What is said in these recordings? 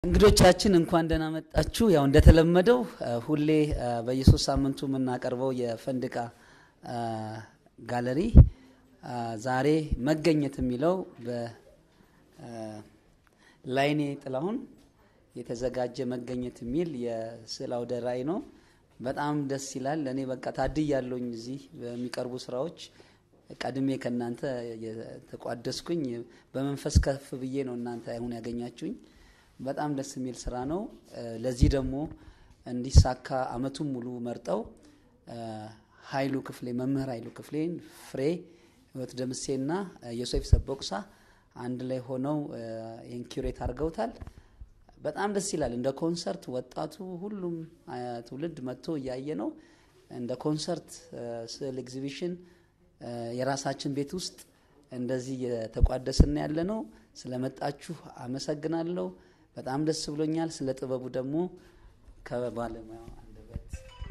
እንግዶቻችን እንኳን ደህና መጣችሁ። ያው እንደተለመደው ሁሌ በየሶስት ሳምንቱ የምናቀርበው የፈንድቃ ጋለሪ ዛሬ መገኘት የሚለው በላይኔ ጥላሁን የተዘጋጀ መገኘት የሚል የስዕል አውደ ርዕይ ነው። በጣም ደስ ይላል። እኔ በቃ ታድያለሁኝ እዚህ በሚቀርቡ ስራዎች ቀድሜ ከእናንተ የተቋደስኩኝ በመንፈስ ከፍ ብዬ ነው እናንተ አሁን ያገኛችሁኝ። በጣም ደስ የሚል ስራ ነው። ለዚህ ደግሞ እንዲሳካ አመቱን ሙሉ መርጠው ኃይሉ ክፍሌ መምህር ኃይሉ ክፍሌን ፍሬ ህይወት ደምሴና ዮሴፍ ሰቦቅሳ አንድ ላይ ሆነው ይህን ኪሬት አድርገውታል። በጣም ደስ ይላል። እንደ ኮንሰርት ወጣቱ ሁሉም ትውልድ መጥቶ እያየ ነው። እንደ ኮንሰርት ስዕል ኤግዚቢሽን የራሳችን ቤት ውስጥ እንደዚህ የተቋደስን ያለ ነው። ስለመጣችሁ አመሰግናለሁ። በጣም ደስ ብሎኛል። ስለ ጥበቡ ደግሞ ከባለሙያው አንደበት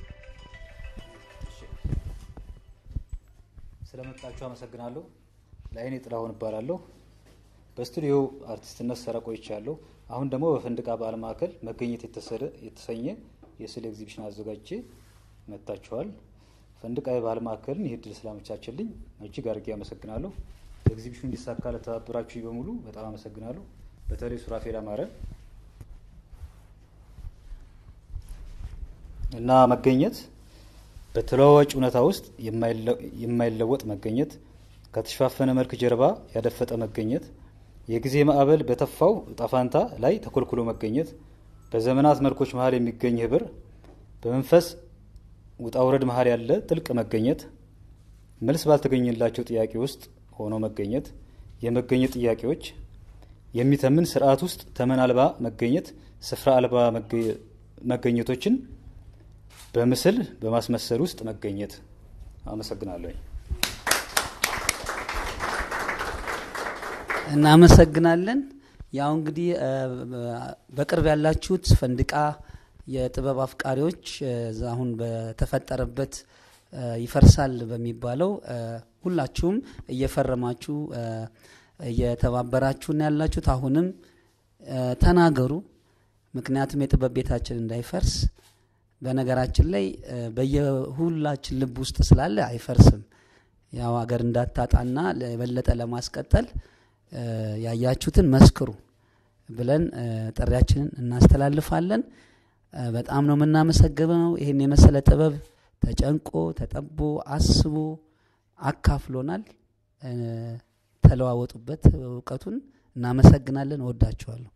ስለመጣችሁ አመሰግናለሁ። ላይኔ ጥላሁን እባላለሁ። በስቱዲዮ አርቲስትነት ሰራ ቆይቻለሁ። አሁን ደግሞ በፈንድቃ በዓል ማዕከል መገኘት የተሰኘ የስዕል ኤግዚቢሽን አዘጋጅቼ መጥታችኋል። ፈንድቃ የባህል ማዕከልን ይህ እድል ስላመቻችልኝ እጅግ አድርጌ አመሰግናለሁ። ኤግዚቢሽኑ እንዲሳካ ለተባበራችሁ በሙሉ በጣም አመሰግናለሁ። በተለይ ሱራፌል አማረ እና መገኘት በተለዋዋጭ እውነታ ውስጥ የማይለወጥ መገኘት፣ ከተሸፋፈነ መልክ ጀርባ ያደፈጠ መገኘት፣ የጊዜ ማዕበል በተፋው ጣፋንታ ላይ ተኮልኩሎ መገኘት፣ በዘመናት መልኮች መሀል የሚገኝ ህብር፣ በመንፈስ ውጣውረድ መሀል ያለ ጥልቅ መገኘት፣ መልስ ባልተገኘላቸው ጥያቄ ውስጥ ሆኖ መገኘት፣ የመገኘት ጥያቄዎች የሚተምን ስርዓት ውስጥ ተመን አልባ መገኘት፣ ስፍራ አልባ መገኘቶችን በምስል በማስመሰል ውስጥ መገኘት። አመሰግናለሁ። እናመሰግናለን። ያው እንግዲህ በቅርብ ያላችሁት ፈንድቃ የጥበብ አፍቃሪዎች አሁን በተፈጠረበት ይፈርሳል በሚባለው ሁላችሁም እየፈረማችሁ እየተባበራችሁን ያላችሁት አሁንም ተናገሩ። ምክንያቱም የጥበብ ቤታችን እንዳይፈርስ በነገራችን ላይ በየሁላችን ልብ ውስጥ ስላለ አይፈርስም። ያው ሀገር እንዳታጣና የበለጠ ለማስቀጠል ያያችሁትን መስክሩ ብለን ጥሪያችንን እናስተላልፋለን። በጣም ነው የምናመሰግነው። ይህን የመሰለ ጥበብ ተጨንቆ ተጠቦ አስቦ አካፍሎናል። ተለዋወጡበት እውቀቱን። እናመሰግናለን። እወዳችኋለሁ።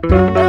ነው።